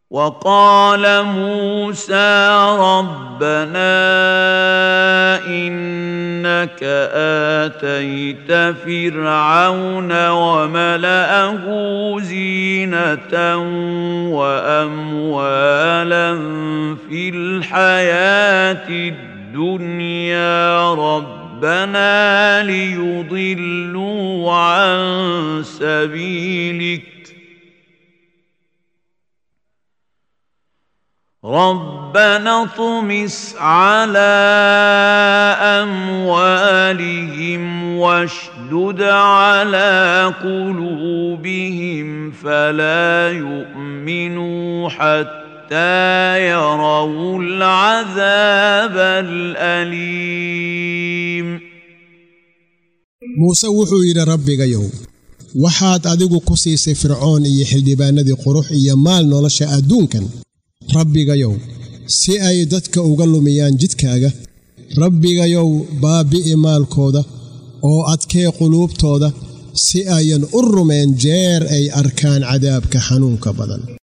وقال موسى ربنا انك اتيت فرعون وملاه زينه واموالا في الحياه الدنيا ربنا ليضلوا عن سبيلك ربنا اطمس على اموالهم واشدد على قلوبهم فلا يؤمنوا حتى يروا العذاب الاليم muuse wuxuu yidhi rabbigayow waxaad adigu ku siisay fircoon iyo xildhibaannadii qurux iyo maal nolosha adduunkan rabbigayow si ay dadka uga lumiyaan jidkaaga rabbigayow baabbi'i maalkooda oo adkee quluubtooda si ayan u rumeen jeer ay arkaan cadaabka xanuunka badan